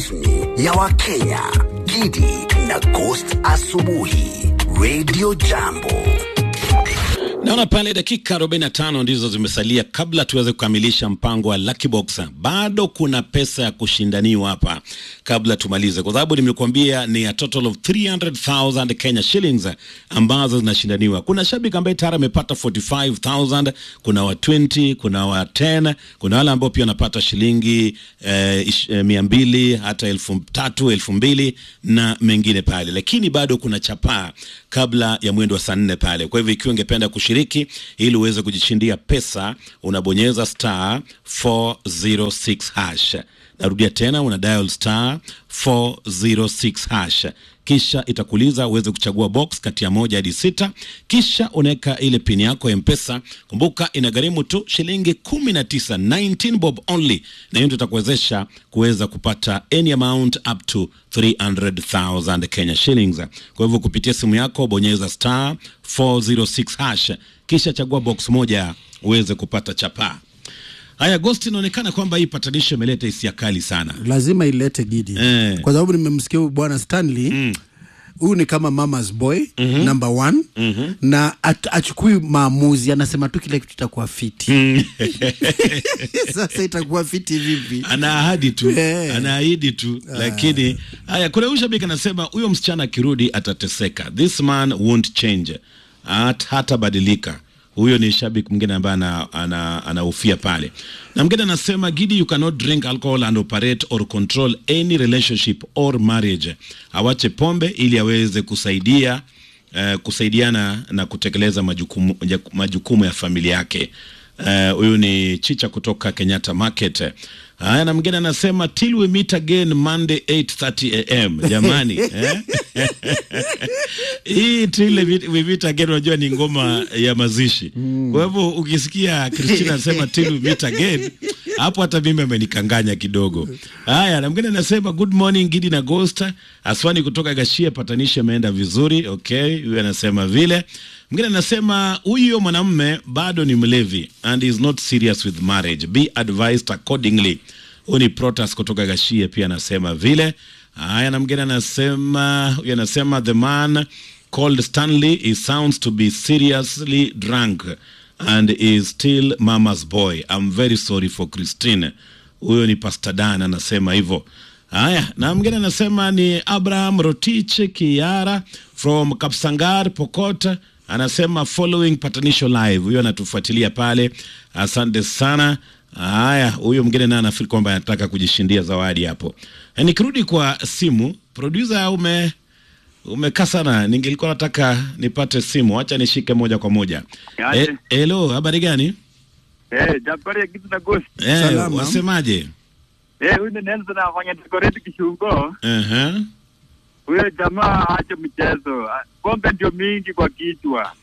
rasmi ya Wakenya, Gidi na Ghost Asubuhi, Radio Jambo. Naona pale dakika 45 ndizo zimesalia kabla tuweze kukamilisha mpango wa Lucky Box. Bado kuna pesa ya kushindaniwa hapa kabla tumalize, kwa sababu nimekuambia ni a total of 300,000 Kenya shillings ambazo zinashindaniwa. Kuna shabiki ambaye tayari amepata 45,000, kuna wa 20, kuna wa 10, kuna wale ambao pia wanapata shilingi eh, ish- eh, mia mbili hata elfu tatu elfu mbili na mengine pale, lakini bado kuna chapaa kabla ya mwendo wa saa nne pale. Kwa hivyo ikiwa ungependa kushiriki ili uweze kujishindia pesa, unabonyeza star 406 hash. Narudia tena, una dial star 406 hash, kisha itakuuliza uweze kuchagua box kati ya moja hadi sita, kisha unaweka ile pini yako ya Mpesa. Kumbuka inagharimu tu shilingi 19, 19 bob only, na hiyo ndio itakuwezesha kuweza kupata any amount up to 300,000 Kenya shillings. Kwa hivyo kupitia simu yako bonyeza star 406 hash, kisha chagua box moja uweze kupata chapaa. Haya, Ghost, inaonekana kwamba hii patanisho imeleta hisia kali sana. lazima ilete Gidi Eh. kwa sababu nimemsikia huyu bwana Stanley huyu ni kama mama's boy number one na at, achukui maamuzi, anasema tu kile kitu itakuwa fiti. Sasa itakuwa fiti vipi? ana ahadi tu Eh. anaahidi tu lakini haya kuna huyu shabiki anasema huyo msichana akirudi atateseka this man won't change Hat, hatabadilika huyo ni shabiki mwingine ambaye ana- ana- anahofia pale na mwingine anasema gidi you cannot drink alcohol and operate or control any relationship or marriage awache pombe ili aweze kusaidia eh, kusaidiana na kutekeleza majukumu, majukumu ya familia yake Eh, huyu ni Chicha kutoka Kenyatta Market. Haya, na mwingine anasema till we meet again Monday 8:30 am. Jamani eh? hii till we- we meet again, unajua ni ngoma ya mazishi. Kwa hivyo ukisikia Christina anasema till we meet again, hapo hata mimi amenikanganya kidogo. Haya, na mwingine anasema good morning Gidi na Ghost. Aswani kutoka Gashia, patanishi ameenda vizuri. Okay, huyu anasema vile Mwingine anasema huyo mwanamume bado ni mlevi and is not serious with marriage. Be advised accordingly. Huyu ni Protas kutoka Gashie pia anasema vile. Haya, na mwingine anasema huyu anasema the man called Stanley he sounds to be seriously drunk and is still mama's boy. I'm very sorry for Christine. Huyo ni Pastor Dan anasema hivyo. Haya, na mwingine anasema ni Abraham Rotich Kiara from Kapsangar Pokot, anasema following patanisho live. Huyo anatufuatilia pale, asante sana. Haya, huyo mwingine naye anafikiri kwamba anataka kujishindia zawadi hapo. Eh, Nikirudi kwa simu, producer ume umekaa sana, ningelikuwa nataka nipate simu, acha nishike moja kwa moja. Aje. Eh, Hello, habari gani? Eh, Jabari ya kitu na Ghost. Eh, Salama. wasemaje? Eh, huyu ni Nelson afanya decorate Kishungo. Uh-huh. Huyo jamaa aache mchezo. Ah, Pombe ndio mingi kwa kichwa.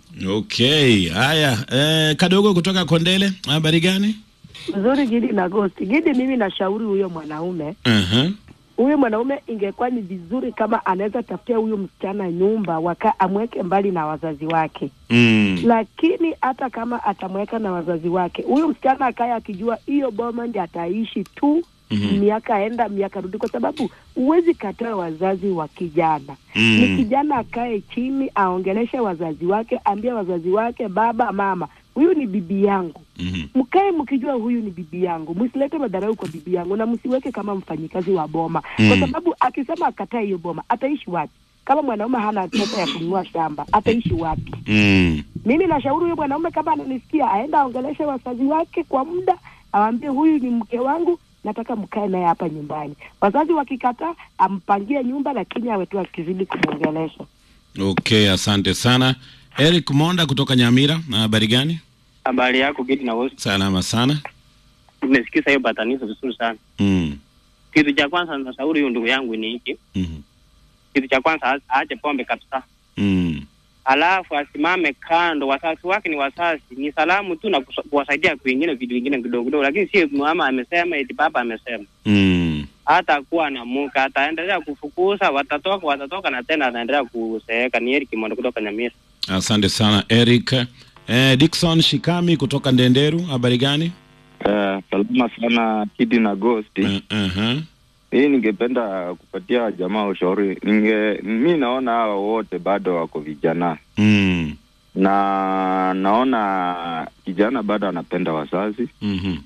Okay, haya eh, kadogo kutoka Kondele, habari gani? Mzuri Gidi na Ghost. Gidi, mimi nashauri huyo mwanaume uh huyo mwanaume, ingekuwa ni vizuri kama anaweza tafutia huyo msichana nyumba waka amweke mbali na wazazi wake, mm. lakini hata kama atamweka na wazazi wake, huyo msichana akaye akijua hiyo boma ndi ataishi tu Mhm. miaka enda miaka rudi, kwa sababu huwezi kataa wazazi wa kijana Mm. ni kijana akae chini aongeleshe wazazi wake, ambie wazazi wake, baba mama, huyu ni bibi yangu Mhm. mkae mkijua huyu ni bibi yangu, msilete madharau kwa bibi yangu na msiweke kama mfanyikazi wa boma Mm. kwa sababu akisema akataa hiyo boma ataishi wapi? Kama mwanaume hana pesa ya kununua shamba ataishi wapi? Mm. Mimi nashauri huyo mwanaume kama ananisikia, aenda aongeleshe wazazi wake kwa muda, awaambie huyu ni mke wangu, nataka mkae naye hapa nyumbani. Wazazi wakikataa, ampangie nyumba, lakini awe tu akizidi kumwongelesha. Okay, asante sana Eric Monda kutoka Nyamira, na habari gani? Habari yako Gidi na Ghost. Salama sana. Nimesikiza hiyo patanizo vizuri sana. mm. Kitu cha kwanza nashauri huyu ndugu yangu ni hiki. Mhm. Kitu cha kwanza a- aache pombe kabisa, Mm. alafu asimame kando. Wazazi wake ni wazazi, ni salamu tu na kusa- kuwasaidia kwingine vitu vingine kidogo kidogo, lakini si mama amesema eti baba amesema. Mm. Hata kuwa na muka ataendelea kufukuza, watatoka watatoka, na tena ataendelea kuseeka. Ni Eric Mondo kutoka Nyamira. Asante sana Eric. Eh, Dickson Shikami kutoka Ndenderu, habari gani? Uh, salama sana Kidi na Ghost. Uh, uh-huh. hii ningependa kupatia jamaa ushauri. Ninge mi naona hawa wote bado wako vijana Mm. na naona kijana bado anapenda wazazi Mhm.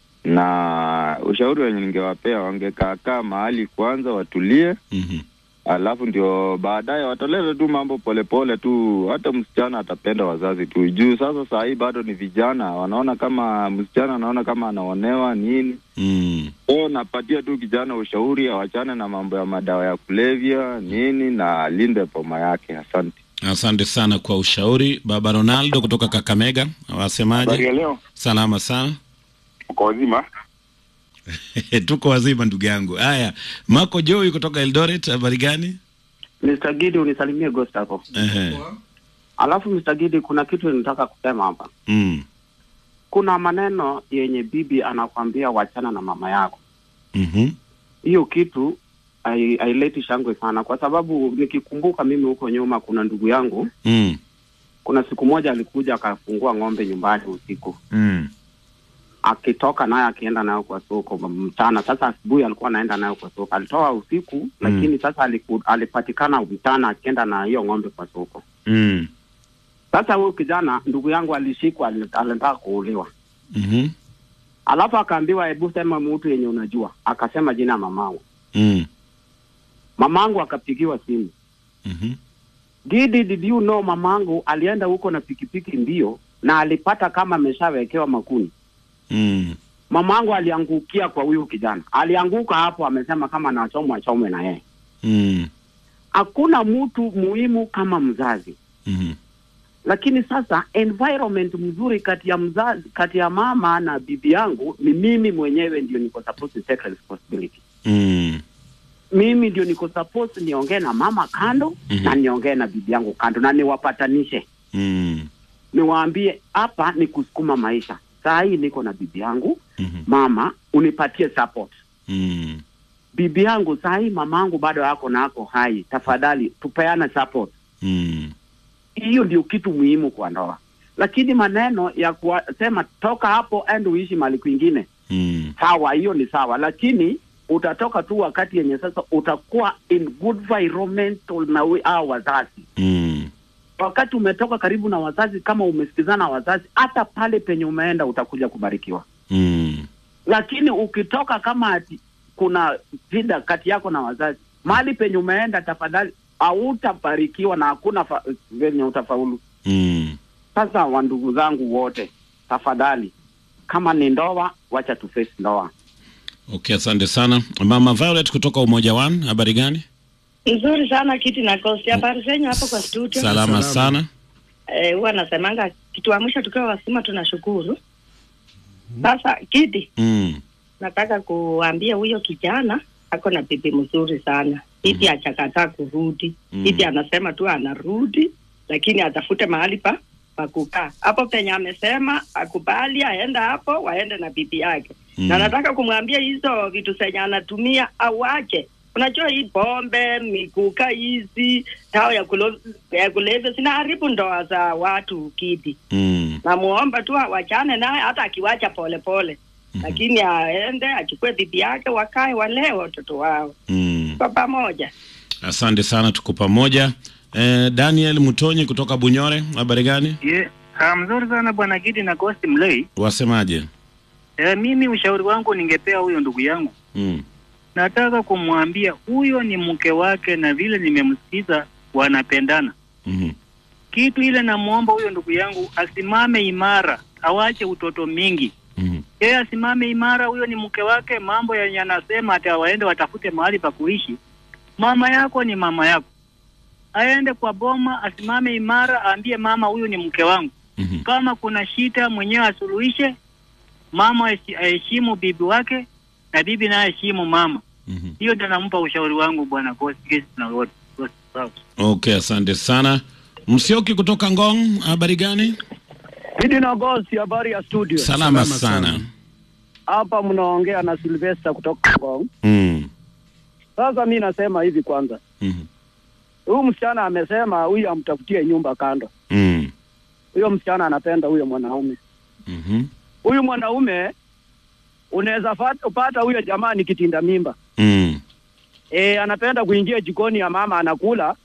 na ushauri wenye ningewapea wangekaakaa mahali kwanza watulie, Mhm. alafu ndio baadaye wataleta tu mambo polepole tu. Hata msichana atapenda wazazi tu juu sasa saa hii bado ni vijana, wanaona kama msichana anaona kama anaonewa nini. Mm. So napatia tu kijana ushauri awachane na mambo ya madawa ya kulevya nini na alinde poma yake. Asante. Asante sana kwa ushauri. Baba Ronaldo kutoka Kakamega, Habari wasemaje? ya leo, Salama sana. uko wazima? Tuko wazima ndugu yangu. Haya, Marco Joey kutoka Eldoret, habari gani? Mr. Gidi unisalimie Ghost hapo. Ehe. Alafu Mr. Gidi kuna kitu nataka kusema hapa. Mm. Kuna maneno yenye bibi anakwambia wachana na mama yako. Mhm. Hiyo kitu hai- haileti shangwe sana kwa sababu nikikumbuka mimi huko nyuma kuna ndugu yangu Mm. kuna siku moja alikuja akafungua ng'ombe nyumbani usiku Mm. akitoka naye akienda nayo kwa soko mchana. Sasa asubuhi alikuwa anaenda nayo kwa soko, alitoa usiku lakini sasa aliku, alipatikana mchana akienda na hiyo ng'ombe kwa soko. Mm. Sasa huyu kijana ndugu yangu alishikwa, ali- alitaka kuuliwa, Mhm. alafu akaambiwa, hebu sema mtu yenye unajua. Akasema jina ya mamangu. Mm. Mamangu akapigiwa simu, Mhm. Gidi, did you know mamangu alienda huko na pikipiki mbio na alipata kama ameshawekewa makuni. Mm. Mamangu aliangukia kwa huyu kijana, alianguka hapo, amesema kama anachomwa chomwe na yeye. Mm. Hakuna mtu muhimu kama mzazi, Mhm. lakini sasa environment mzuri kati ya mzazi, kati ya mama na bibi yangu ni mimi mwenyewe ndio niko supposed to take responsibility. Mm. Mimi ndio niko supposed niongee na mama kando Mhm. na niongee na bibi yangu kando na niwapatanishe, Mm. niwaambie hapa ni kusukuma maisha. Saa hii niko na bibi yangu, Mhm. mama unipatie support. Mm. Bibi yangu saa hii mama yangu bado yako na ako hai, tafadhali tupeane support. Mm. hiyo ndio kitu muhimu kwa ndoa, lakini maneno ya kusema toka hapo and uishi mali kwingine, Mm. sawa, hiyo ni sawa, lakini utatoka tu wakati yenye sasa utakuwa in good environmental na we- hao wazazi. Mm. Wakati umetoka karibu na wazazi, kama umesikizana na wazazi, hata pale penye umeenda utakuja kubarikiwa. Mm. Lakini ukitoka kama ati kuna shida kati yako na wazazi, mahali penye umeenda, tafadhali hautabarikiwa na hakuna fa- venye utafaulu. Mm. Sasa wandugu zangu wote, tafadhali, kama ni ndoa, wacha tu face ndoa. Okay, asante sana. Mama Violet kutoka Umoja One, habari gani? Nzuri sana kiti na kosti. Habari zenyu hapo kwa studio? Salama sana. Eh, huwa nasemanga kitu wa mwisho tukiwa wasima tunashukuru. Sasa kiti, Mm. nataka kuambia huyo kijana ako na bibi mzuri sana. Bibi achakataa kurudi. Mm. Bibi anasema tu anarudi, lakini atafute mahali pa pa kukaa hapo penye amesema akubali aenda hapo, waende na bibi yake Mm. na nataka kumwambia hizo vitu zenye anatumia awache. Unajua hii pombe, mikuka hizi, dawa ya, kulo, ya kulevya zinaharibu ndoa za watu kidi. Mm. Namuomba tu awachane naye, hata akiwacha polepole lakini aende achukue bibi yake, wakae walee watoto wao Mm. kwa pamoja. Asante sana, tuko pamoja. Eh, Daniel Mutonyi kutoka Bunyore, habari gani? Ye, ah, mzuri sana bwana Gidi na Ghost Mlei. Wasemaje? E, mimi ushauri wangu ningepea huyo ndugu yangu, Mm. nataka kumwambia huyo ni mke wake, na vile nimemsikiza wanapendana. Mhm. Kitu ile namwomba huyo ndugu yangu asimame imara, awache utoto mingi. Mhm. Yeye asimame imara, huyo ni mke wake. Mambo yenye anasema ati waende watafute mahali pa kuishi, mama yako ni mama yako, aende kwa boma, asimame imara, aambie mama, huyu ni mke wangu. Mhm. Kama kuna shida mwenyewe asuluhishe, mama aheshi- aheshimu bibi wake na bibi naye aheshimu mama. Mhm. Hiyo ndio nampa ushauri wangu bwana Ghost Ghost na wote. Ghost, sawa. Okay, asante sana. Msioki kutoka Ngong, habari gani? Hidi na Gosi, habari ya studio. Salama, sana. Hapa mnaongea na Silvester kutoka Ngong. Mm. Sasa mi nasema hivi kwanza, Mhm. huyu msichana amesema huyu amtafutie nyumba kando. Mm. Huyo msichana anapenda huyo mwanaume. Mhm. Huyu mwanaume unaweza fat- pata huyo jamaa ni kitinda mimba, Mm. eh, anapenda kuingia jikoni ya mama anakula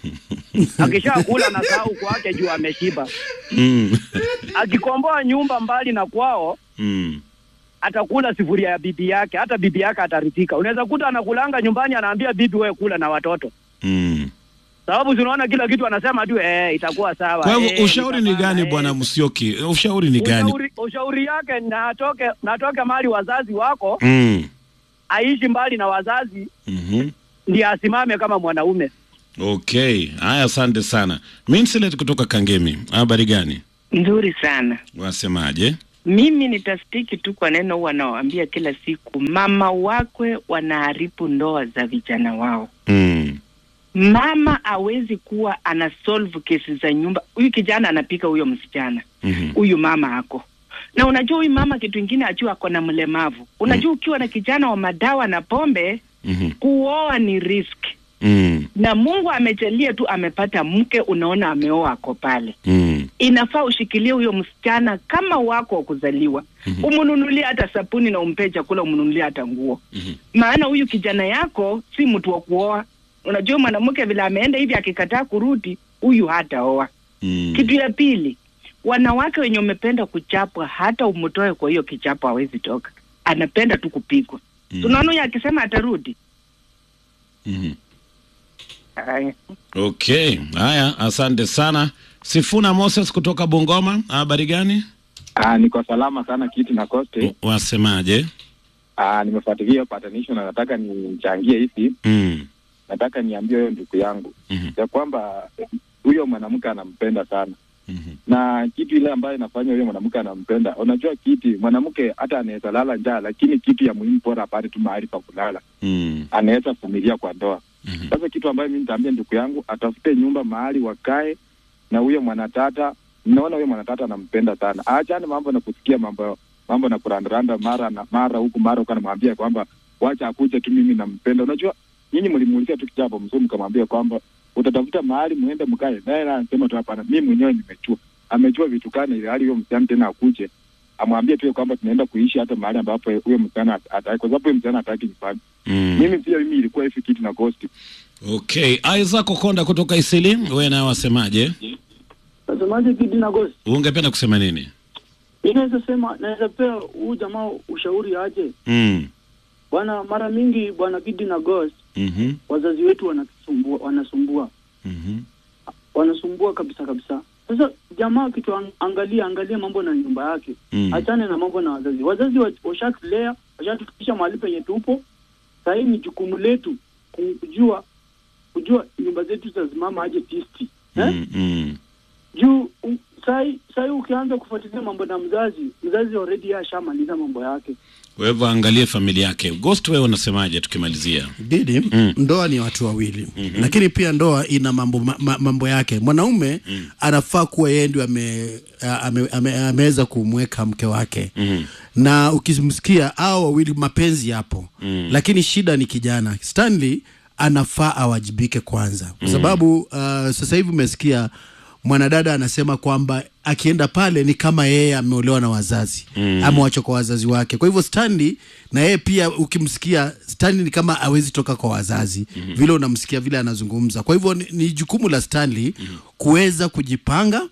akishakula anasahau kwake juu ameshiba. Mm. Akikomboa nyumba mbali na kwao Mm. atakula sifuria ya bibi yake, hata bibi yake ataridhika. Unaweza kuta anakulanga nyumbani, anaambia bibi, wewe kula na watoto, Mm. sababu tunaona kila kitu anasema tu eh, itakuwa sawa. Kwa hivyo eh, ushauri ni itafanya, gani eh. bwana Musyoki? Ushauri ni gani? Ushauri, ushauri yake natoke natoke mahali wazazi wako Mm. aishi mbali na wazazi, Mhm. ndiye asimame kama mwanaume. Okay, haya, asante sana. Minsilet kutoka Kangemi, habari gani? Nzuri sana. Wasemaje? Mimi nitastiki tu kwa neno huwa nawaambia kila siku, mama wakwe wanaharibu ndoa za vijana wao. Mm. Mama hawezi kuwa ana solve kesi za nyumba. Huyu kijana anapika huyo msichana, Mhm. huyu mama ako na unajua, huyu mama kitu ingine ajua ako na mlemavu. Unajua, ukiwa na kijana wa madawa na pombe, Mhm. kuoa ni risk, Mm. na Mungu amejalia tu amepata mke, unaona ameoa ako pale Mm. inafaa ushikilie huyo msichana kama wako wa kuzaliwa Mhm. umnunulie hata sabuni na umpee chakula umnunulie hata nguo Mhm. maana huyu kijana yako si mtu wa kuoa unajua mwanamke vile ameenda hivi akikataa kurudi huyu hataoa Mm. kitu ya pili wanawake wenye umependa kuchapwa hata umtoe kwa hiyo kichapo hawezi toka anapenda tu kupigwa Mm. tunaona huyu akisema atarudi Mhm. Haya. Okay, haya, asante sana. Sifuna Moses kutoka Bungoma, habari gani? Ah, niko salama sana kiti na koste. Wasemaje? Ah, nimefuatilia hiyo patanisho na nataka nichangie hivi. Mm. Nataka niambie huyo ndugu yangu Mhm. ya kwamba huyo mwanamke anampenda sana Mhm. na kitu ile ambayo inafanya huyo mwanamke anampenda, unajua kiti, mwanamke hata anaweza lala njaa, lakini kitu ya muhimu bora apate tu mahali pa kulala, Mm. anaweza vumilia kwa ndoa. Mhm. Sasa kitu ambayo mimi nitaambia ndugu yangu atafute nyumba mahali wakae na huyo mwanatata. Naona huyo mwanatata anampenda sana, aachane mambo na kusikia mambo mambo na kurandaranda mara na mara huku mara huku, anamwambia kwamba wacha akuje tu, mimi nampenda. Unajua nyinyi mlimuulizia tu kitambo mzee, mkamwambia kwamba utatafuta mahali muende mkae naye, naye anasema tu hapana, mimi mwenyewe nimechua. Amechua vitu gani ili hali huyo msichana tena akuje amwambie tu kwamba tunaenda kuishi hata mahali ambapo huyo msichana ataki, kwa sababu huyo msichana hataki nyumbani. Mm. Mimi pia mimi ilikuwa hivi kitu na ghost Okay, Isaac Okonda kutoka Isili, wewe nawe wasemaje? Nasemaje Gidi na Ghost? Ungependa kusema nini? Mi naweza sema, naweza pea huu jamaa ushauri aje Mm. bwana. Mara mingi bwana Gidi na Ghost, Mhm. wazazi wetu wanasumbua, wanasumbua, Mhm. wanasumbua kabisa kabisa. Sasa jamaa kitu ang- angalia, angalia mambo na nyumba yake, Mm. achane na mambo na wazazi. Wazazi wa- washatulea, washatufikisha mahali penye tupo. Sasa hii ni jukumu letu kujua kujua nyumba zetu zitasimama aje tisti eh? Mm. Mm. juu um, sai sai ukianza kufuatilia mambo na mzazi mzazi already yeye ashamaliza mambo yake Kwa hivyo angalie familia yake. Ghost, wewe unasemaje tukimalizia? Didi, Mm. ndoa ni watu wawili Mhm. lakini pia ndoa ina mambo, ma, ma, mambo yake. Mwanaume Mm. anafaa kuwa yeye ndio ame, ame, ame, ameweza kumweka mke wake Mhm. na ukimsikia hao wawili mapenzi yapo Mm. lakini shida ni kijana Stanley anafaa awajibike kwanza kwa Mm. sababu uh, sasa hivi umesikia mwanadada anasema kwamba akienda pale ni kama yeye ameolewa na wazazi Mm. amewachwa kwa wazazi wake kwa hivyo Stanley na yeye pia ukimsikia Stanley ni kama awezi toka kwa wazazi Mhm. vile unamsikia vile anazungumza kwa hivyo ni, ni jukumu la Stanley kuweza kujipanga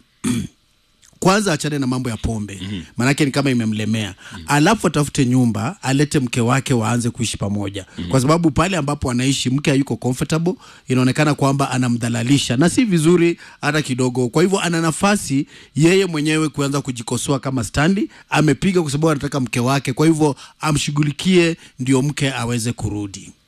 kwanza achane na mambo ya pombe mm-hmm. maanake ni kama imemlemea mm-hmm. alafu atafute nyumba alete mke wake waanze kuishi pamoja mm-hmm. kwa sababu pale ambapo anaishi mke hayuko comfortable inaonekana kwamba anamdhalalisha na si vizuri hata kidogo kwa hivyo ana nafasi yeye mwenyewe kuanza kujikosoa kama Stanley amepiga kwa sababu anataka mke wake kwa hivyo amshughulikie ndio mke aweze kurudi